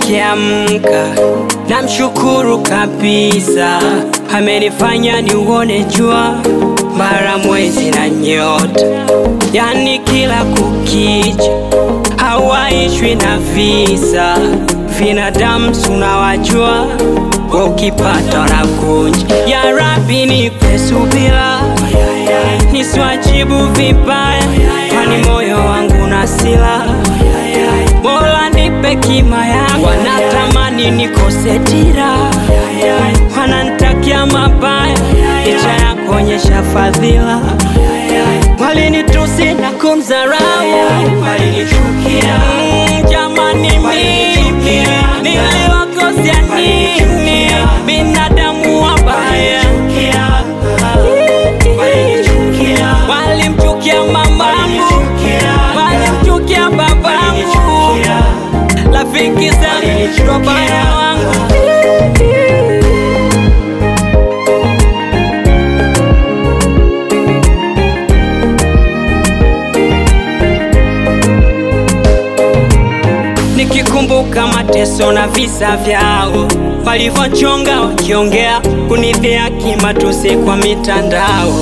nikiamka namshukuru kabisa, amenifanya niuone jua bara mwezi na nyota, yani kila kukicha hawaishwi na visa. Binadamu tunawajua, wa ukipata na kunja. Ya Rabbi nipe subira, nisiwajibu vibaya, kwani moyo wangu na sila. Mola nipe kima yangu, wanatamani nikose dira, wananitakia mabaya, licha ya kuonyesha fadhila. Walinitusi na kumdharau, walinichukia. Mm, Jamani, mimi niliwakosea nini? Binadamu wabaya walimchukia mamangu, walimchukia babangu, rafiki zangu, wabaya wangu Nikikumbuka mateso na visa vyao walivyochonga wakiongea kunidhihaki matusi kwa mitandao.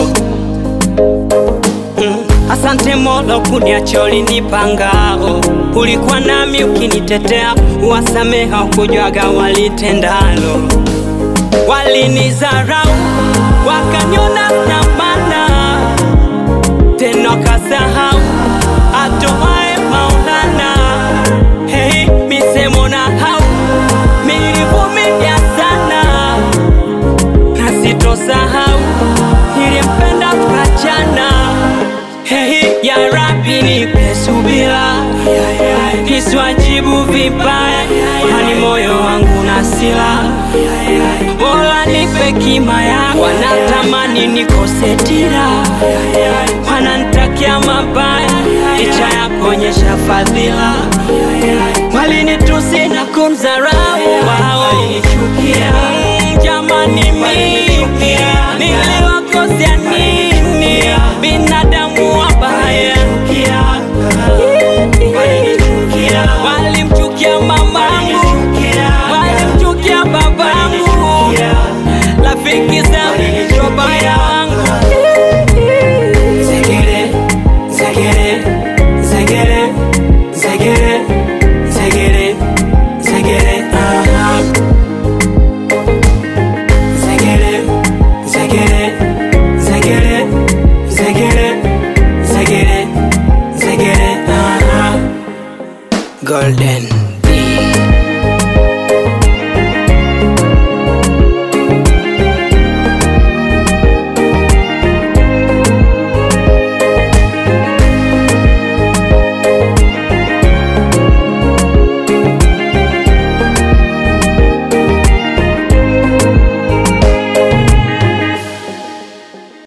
Mm, Asante Mola kuniacha ulinipa ngao, ulikuwa nami ukinitetea, uwasameha ukujwaga walitendalo. Walinizarau wakaniona na maana, tena wakasahau atoae Maulana. Hey, misemo na hau nilivumilia sana na sitosahau, nilimpenda tukachana. Hey, ya Rabbi nipe subira, nisiwajibu vibaya, kwani moyo wangu na sila. Mola nipe kima yangu, wanatamani nikose dira, wananitakia mabaya, licha ya kuonyesha fadhila. Walinitusi na kumdharau wao, Mm, jamani mimi nili